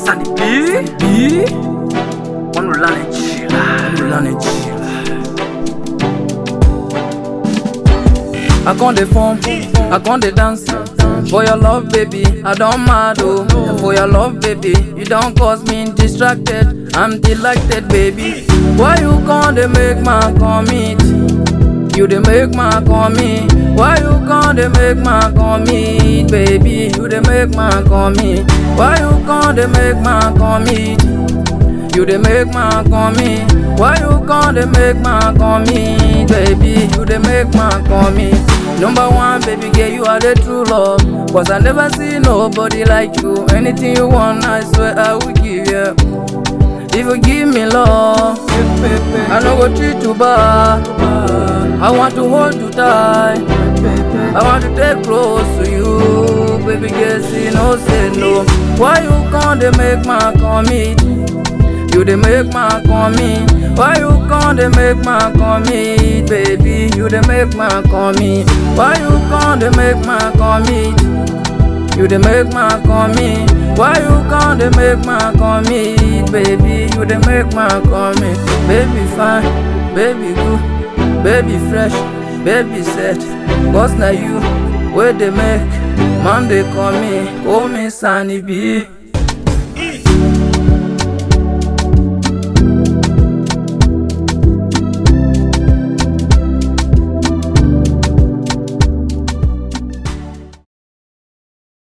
Sunny B. B. One will learn it. Lana chill. I con dey form, I con dey dance. For your love, baby, I don't mad oh. And for your love, baby, you don't cause me distracted. I'm delighted, baby. Why you con dey make my commit? You dey make my commit. Why you con dey make my commit, baby? You dey make my commit. Why you con dey make my commit? You dey make my commit. Why you con dey make my commit, baby? You dey make my commit. Number one, baby girl, you are the true love. Cause I never see nobody like you. Anything you want, I swear I will give you. If you give me love, I no go treat you bad. I want to hold you tight. I want to take close to you, baby girl. See no say no. Why you con dey make my commit? You dey make my commit. Why you con dey make my commit, baby? You dey make my commit. Why you con dey make my commit? You dey make my commit. Why you con dey make my commit, baby? You dey make my commit. Baby fine, baby good, baby fresh, baby set. Cause na you wey dey make man dey call me, call me Sunny B.